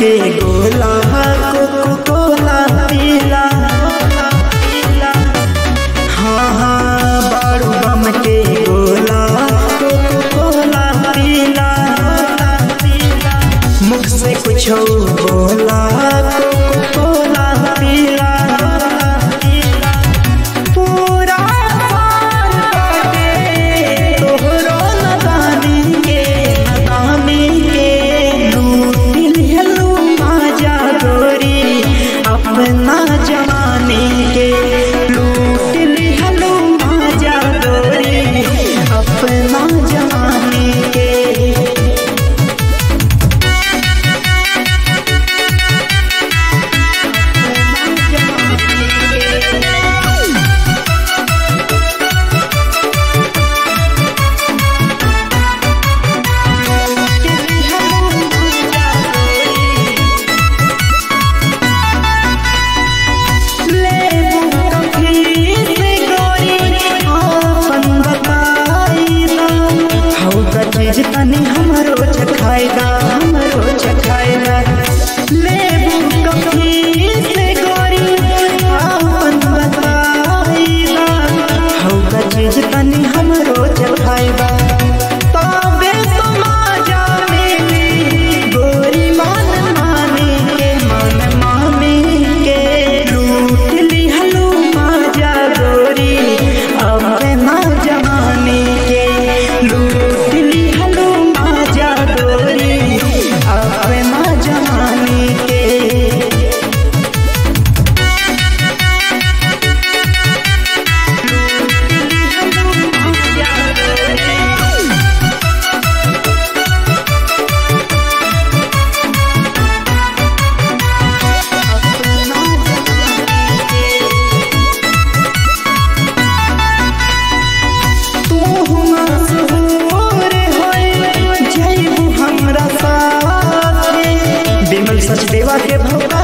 के गोला कोको कोला पीला हाँ हाँ बारू बम के गोला कोको कोला पीला मुख से कुछ बोला कोको कोला पीला पूरा पार बाटे तोहरो नदानी के नदानी के लूट लेलू माजा गोरी अपना जवानी के लूट लेलू माजा गोरी अपना जवानी के चीज तनी हमरो चखाएगा हमरो चखाएगा लेबू कभी से गोरी आपन बताएगा हौका चीज तनी हमरो चखाएगा तबे तो माजा मिली गोरी मान माने के मान माने के लूट ली हलू माजा गोरी अपना जमाने के लूट ली हलू माजा गोरी अपना जमाने के तू मशहूर होए जइबू हमरा साथे बिमल सच देवा के भौका